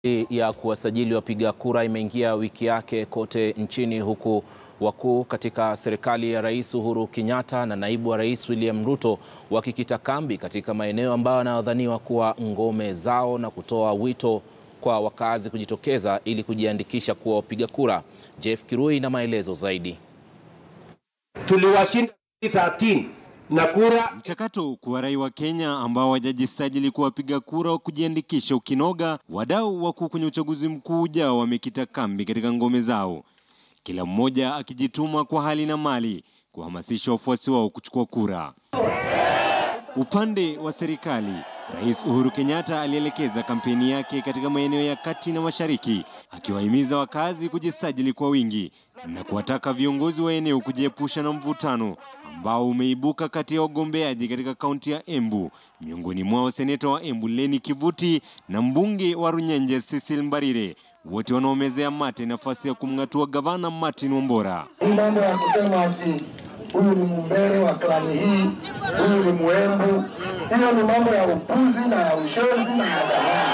ya kuwasajili wapiga kura imeingia wiki yake kote nchini huku wakuu katika serikali ya Rais Uhuru Kenyatta na naibu wa Rais William Ruto wakikita kambi katika maeneo ambayo yanayodhaniwa kuwa ngome zao na kutoa wito kwa wakazi kujitokeza ili kujiandikisha kuwa wapiga kura. Jeff Kirui na maelezo zaidi. Tuliwashinda 13 na kura. Mchakato kuwarai wa Kenya ambao wajajisajili kuwa wapiga kura wa kujiandikisha ukinoga, wadau wakuu kwenye uchaguzi mkuu ujao wamekita kambi katika ngome zao, kila mmoja akijituma kwa hali na mali kuhamasisha wafuasi wao kuchukua kura. Upande wa serikali, Rais Uhuru Kenyatta alielekeza kampeni yake katika maeneo ya kati na mashariki, akiwahimiza wakazi kujisajili kwa wingi na kuwataka viongozi wa eneo kujiepusha na mvutano ambao umeibuka kati ya wagombeaji katika kaunti ya Embu, miongoni mwao seneta wa Embu Leni Kivuti na mbunge wa Runyenje Cecil Mbarire, wote wanaomezea mate nafasi ya kumng'atua gavana Martin Wambora. Hii mambo ya kusema ati huyu ni mumbere wa klani hii, huyu ni mwembu, hiyo ni mambo ya upuzi na ya ushozi na ya dhamani.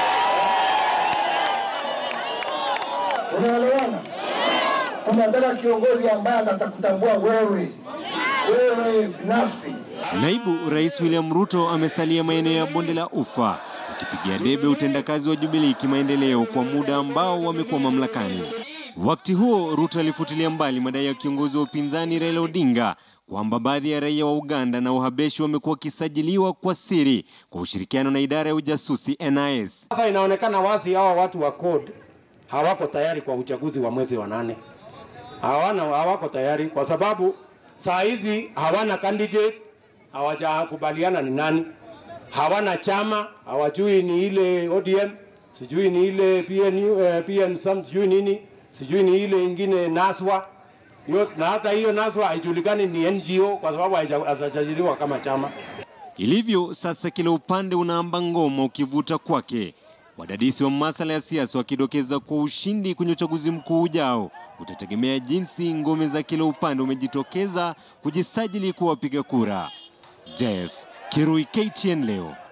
Unaelewana? Tunataka kiongozi ambaye atakutambua wewe, wewe binafsi. Naibu Rais William Ruto amesalia maeneo ya bonde la Ufa akipigia debe utendakazi wa Jubilee kimaendeleo kwa muda ambao wamekuwa mamlakani. Wakati huo Ruto alifutilia mbali madai ya kiongozi wa upinzani Raila Odinga kwamba baadhi ya raia wa Uganda na Uhabeshi wamekuwa wakisajiliwa kwa siri kwa ushirikiano na idara ya ujasusi NIS. Sasa inaonekana wazi hawa watu wa CORD hawako tayari kwa uchaguzi wa mwezi wa nane. Hawana, hawako tayari kwa sababu saa hizi hawana candidate, hawajakubaliana ni nani, hawana chama, hawajui ni ile ODM, sijui ni ile PNU, eh, PN sijui nini, sijui ni ile ingine NASWA hiyo, na hata hiyo NASWA haijulikani ni NGO kwa sababu haijasajiliwa kama chama. Ilivyo sasa, kila upande unaamba ngoma ukivuta kwake, wadadisi wa masuala ya siasa wakidokeza kwa ushindi kwenye uchaguzi mkuu ujao utategemea jinsi ngome za kila upande umejitokeza kujisajili kuwa wapiga kura. Jeff Kirui, KTN leo.